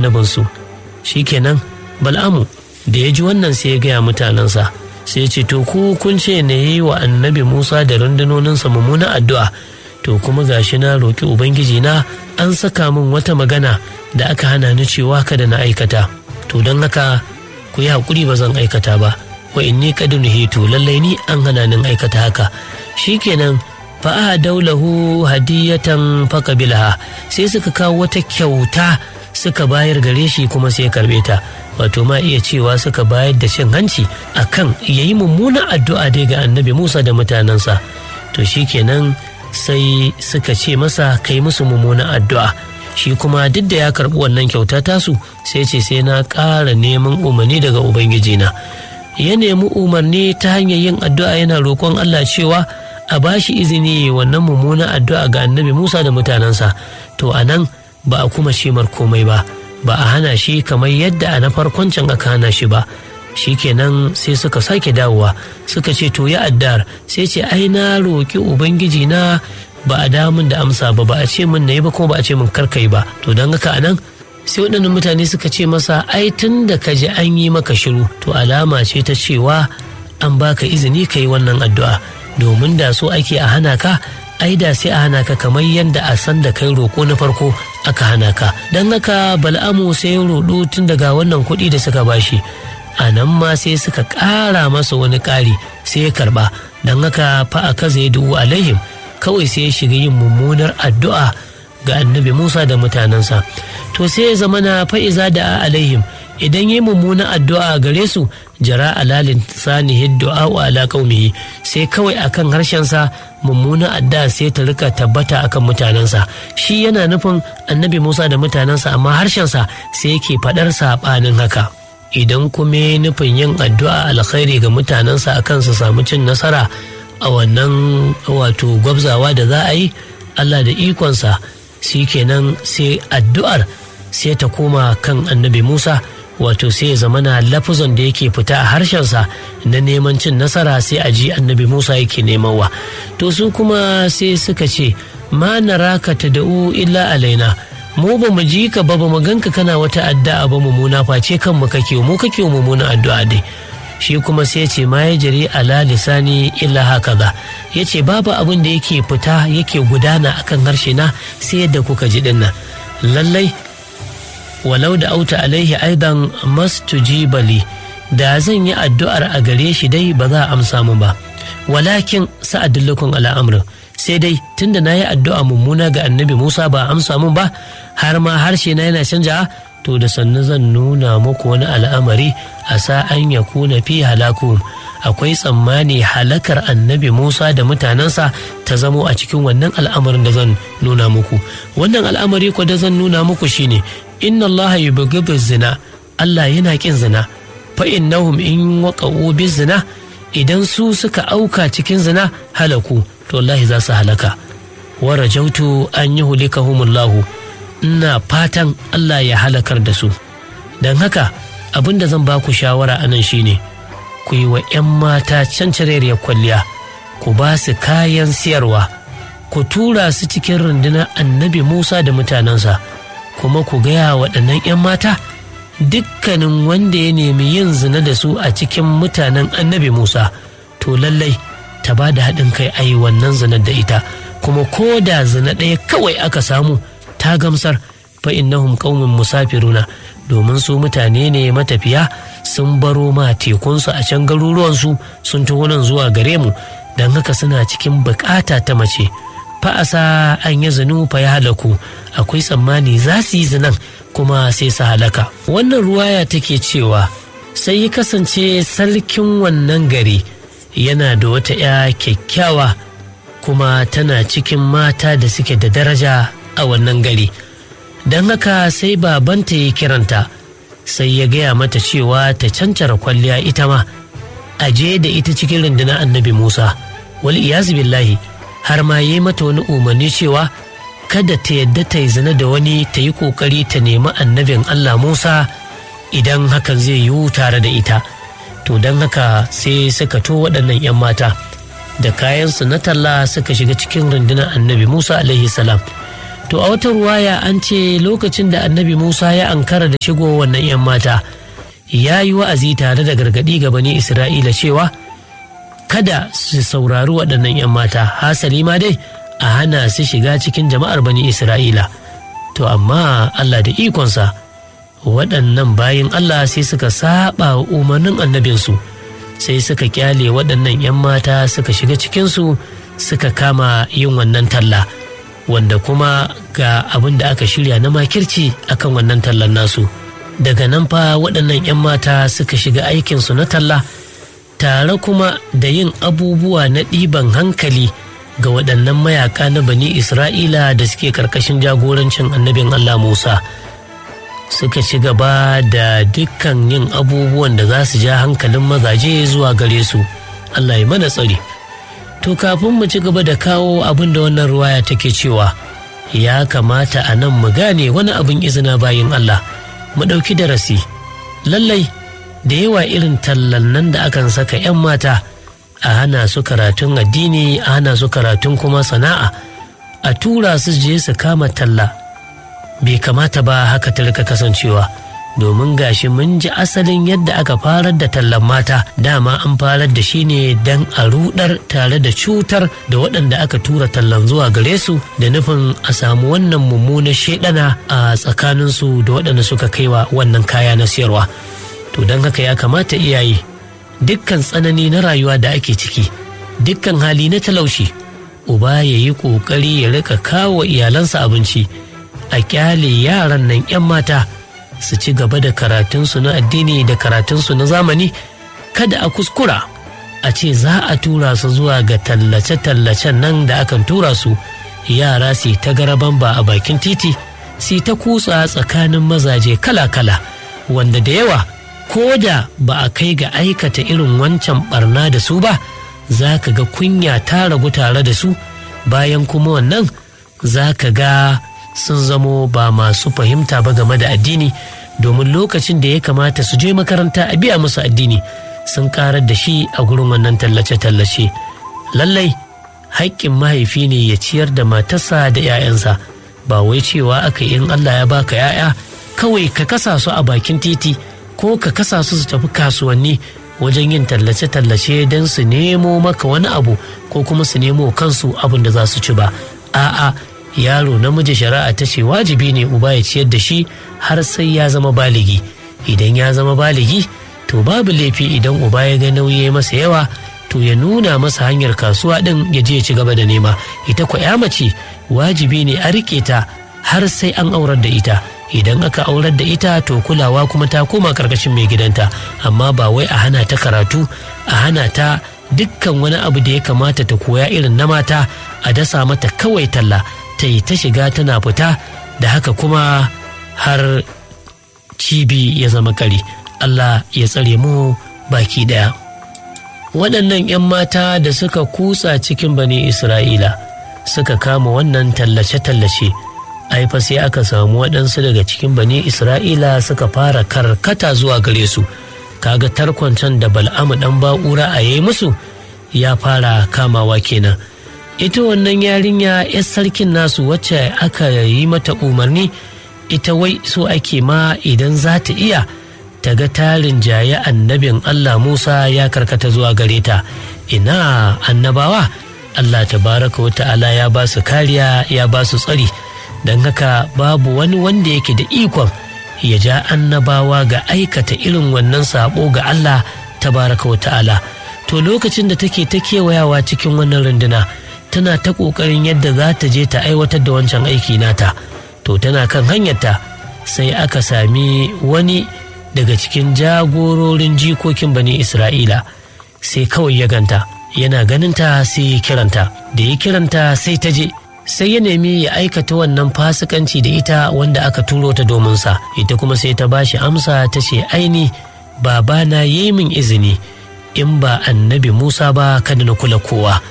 annabinsu shikenan bal'amu da ya ji wannan sai ya gaya mutanensa sai ya ce to ku kun ce na yi wa annabi musa da rundunoninsa mummunan addu'a to kuma gashi na roƙi ubangiji na an saka min wata magana da aka hana ni cewa kada na aikata to don haka ku yi haƙuri ba zan aikata ba wa inni kadin hitu lallai ni an hana nin aikata haka shikenan fa'a daulahu hadiyatan fakabilaha sai suka kawo wata kyauta suka bayar gare shi kuma sai karbe ta wato ma iya cewa suka bayar da cin hanci akan yayi mummunan addu'a dai ga annabi Musa da mutanensa to shikenan sai suka ce masa kai musu mummunan addu'a shi kuma duk da ya karɓi wannan kyauta tasu sai ce sai na ƙara neman umarni daga ubangijina ya nemi umarni ta hanyar yin addu'a yana roƙon Allah cewa a ba shi izini wannan mummunan addu'a ga annabi Musa da mutanensa to a nan ba a kuma shimar komai ba ba a hana shi kamar yadda a na farkon can aka hana shi ba shikenan sai suka sake dawowa suka ce to ya addar sai ce ai na roƙi ubangiji na ba a damun da amsa ba ba a ce min na yi ba kuma ba a ce min karkai ba to don haka a nan sai waɗannan mutane suka ce masa ai tun da ka ji an yi maka shiru to alama ce ta cewa an baka izini ka yi wannan addu'a domin da so ake a hana ka ai da sai a hana ka kamar yadda a san da kai roƙo na farko aka hana ka don haka bal'amu sai ya roɗo tun daga wannan kuɗi da suka bashi a nan ma sai suka ƙara masa wani ƙari sai ya karɓa don haka fa a kaza ya dubu alaihim kawai sai ya shiga yin mummunar addu'a ga annabi musa da mutanensa to sai ya zama na fa'iza da alaihim idan yi mummunan addu'a gare su jara alalin sanihi du'a wa ala qaumihi sai kawai akan harshensa mummunan addu'a sai ta rika tabbata akan mutanensa shi yana nufin annabi Musa da mutanensa amma harshensa sai yake fadar sabanin haka idan kuma nufin yin addu'a alkhairi ga mutanensa akan su samu cin nasara a wannan wato gwabzawa da za a yi Allah da ikonsa shi kenan sai addu'ar sai ta koma kan annabi Musa wato sai ya zamana lafuzan da yake fita a harshensa na neman cin nasara sai a ji annabi Musa yake nemawa to su kuma sai suka ce ma naraka ta da'u illa alaina mu ba mu ji ka ba ba mu ganka kana wata addu'a ba mu muna face kan mu kake mu kake mu muna addu'a dai shi kuma sai ce ma ya jiri ala lisani illa haka za ya ce babu abin da yake fita yake gudana akan harshe na sai yadda kuka ji dinnan lallai walau da auta alaihi aidan mastujibali da zan yi addu'ar a gare shi dai ba za a amsa mu ba walakin sa'adullukun al'amrin sai dai tunda na yi addu'a mummuna ga annabi musa ba amsa mun ba har ma harshe na yana canja to da sannu zan nuna muku wani al'amari a sa'an ya kuna fi halaku akwai tsammani halakar annabi musa da mutanensa ta zamo a cikin wannan al'amarin da zan nuna muku wannan al'amari ko da zan nuna muku shine inna allah yubghidu zina allah yana kin zina fa innahum in waqa'u bi zina idan su suka auka cikin zina halaku to wallahi za su halaka wa rajautu an yi hulikahumullahu ina fatan Allah ya halakar da su don haka abin da zan ba ku shawara a nan shine ku yi wa 'yan mata cancareriyar kwalliya ku ba su kayan siyarwa ku tura su cikin rundunar annabi musa da mutanensa kuma ku gaya waɗannan 'yan mata dukkanin wanda ya nemi yin zina da su a cikin mutanen annabi musa to lallai ta ba da haɗin kai a yi wannan zinar da ita kuma ko da zina ɗaya kawai aka samu ta gamsar fa innahum qaumin musafiruna domin su mutane ne matafiya sun baro ma tekunsu a can garuruwansu sun taho nan zuwa gare mu don haka suna cikin bukata ta mace fa'asa an yi zinu fa ya halaku akwai tsammani za su yi zinan kuma sai su halaka wannan ruwaya take cewa sai ya kasance sarkin wannan gari yana da wata 'ya kyakkyawa kuma tana cikin mata da suke da daraja a wannan gari don haka sai babanta ya kiranta sai ya gaya mata cewa ta cancara kwalliya ita ma a je da ita cikin rundunar annabi musa wal iyazu billahi har ma yi mata wani umarni cewa kada ta yadda ta yi zina da wani ta yi kokari ta nemi annabin allah musa idan hakan zai yiwu tare da ita to don haka sai suka to waɗannan 'yan mata da kayansu na talla suka shiga cikin rundunar annabi musa alaihi salam to a wata ruwaya an ce lokacin da annabi musa ya ankara da shigo wannan 'yan mata ya yi wa'azi tare da gargaɗi ga bani isra'ila cewa kada su saurari waɗannan 'yan mata hasali ma dai a hana su shiga cikin jama'ar bani isra'ila to amma allah da ikonsa waɗannan bayin allah sai suka saba wa umarnin annabinsu sai suka kyale waɗannan 'yan mata suka shiga cikinsu suka kama yin wannan talla wanda kuma ga abin da aka shirya na makirci akan wannan tallan nasu daga nan fa waɗannan 'yan mata suka shiga aikinsu na talla tare kuma da yin abubuwa na ɗiban hankali ga waɗannan mayaka na bani isra'ila da suke ƙarƙashin jagorancin annabin allah musa suka ci gaba da dukkan yin abubuwan da za su ja hankalin mazaje zuwa gare su allah ya mana tsari to kafin mu ci gaba da kawo abin da wannan ruwaya take cewa ya kamata a nan mu gane wani abin izina bayin allah mu ɗauki darasi lallai da yawa irin tallan nan da akan saka 'yan mata a hana su karatun addini a hana su karatun kuma sana'a a tura su je su kama talla bai kamata ba haka ta rika kasancewa domin gashi mun ji asalin yadda aka farar da tallan mata dama an farar da shi ne don a rudar tare da cutar da waɗanda aka tura tallan zuwa gare su da nufin a samu wannan mummunar shaidana a tsakaninsu da waɗanda suka kaiwa wannan kaya na siyarwa to don haka ya kamata iyaye dukkan tsanani na rayuwa da ake ciki dukkan hali na talaushi uba ya yi ƙoƙari ya rika kawo iyalansa abinci a kyale yaran nan 'yan mata su ci gaba da karatunsu na addini da karatunsu na zamani kada a kuskura a ce za a tura su zuwa ga tallace-tallacen nan da akan tura su yara su ta garaban ba a bakin titi su ta kutsa tsakanin mazaje kala-kala wanda da yawa ko da ba a kai ga aikata irin wancan barna da su ba za ka ga kunya ta ragu tare da su bayan kuma wannan za ka ga sun zamo ba masu fahimta ba game da addini domin lokacin da ya kamata su je makaranta a biya musu addini sun karar da shi a gurin wannan tallace-tallace lallai haƙƙin mahaifi ne ya ciyar da matarsa da 'ya'yansa ba wai cewa aka in Allah ya baka 'ya'ya kawai ka kasa su a bakin titi ko ka kasa su su tafi kasuwanni wajen yin tallace-tallace don su nemo maka wani abu ko kuma su nemo kansu abin da za su ci ba a'a yaro namiji shari'a ta ce wajibi ne uba ya ciyar da shi har sai ya zama baligi idan ya zama baligi to babu laifi idan uba ya ga nauyi masa yawa to ya nuna masa hanyar kasuwa ɗin ya je ya ci gaba da nema ita kwa ya mace wajibi ne a riƙe ta har sai an aurar da ita idan aka aurar da ita to kulawa kuma ta koma karkashin mai gidanta amma ba wai a hana ta karatu a hana ta dukkan wani abu da ya kamata ta koya irin na mata a dasa mata kawai talla ta yi ta shiga tana fita da haka kuma har cibi ya zama kari Allah ya tsare mu baki daya waɗannan 'yan mata da suka kutsa cikin bani isra'ila suka kama wannan tallace-tallace fa sai aka samu waɗansu daga cikin bani isra'ila suka fara karkata zuwa gare su kaga tarkon can da bal'amu ɗan ba'ura a yi musu ya fara kamawa kenan ita wannan yarinya 'yar sarkin nasu wacce aka yi mata umarni ita wai so ake ma idan za ta iya ta ga tarin jaye annabin Allah Musa ya karkata zuwa gare ta ina annabawa Allah tabaraka wa ta'ala ya ba su kariya ya ba su tsari don haka babu wani wanda yake da ikon ya ja annabawa ga aikata irin wannan sabo ga Allah tabaraka wa ta'ala to lokacin da take ta kewayawa cikin wannan runduna tana ta ƙoƙarin yadda za ta je ta aiwatar da wancan aiki nata to tana kan hanyarta sai aka sami wani daga cikin jagororin jikokin bani isra'ila sai kawai ya ganta yana ganinta sai ya kiranta da ya kiranta sai ta je sai ya nemi ya aikata wannan fasikanci da ita wanda aka turo ta domin sa ita kuma sai ta bashi amsa ta ce aini babana ya yi min izini in ba annabi musa ba kada na kula kowa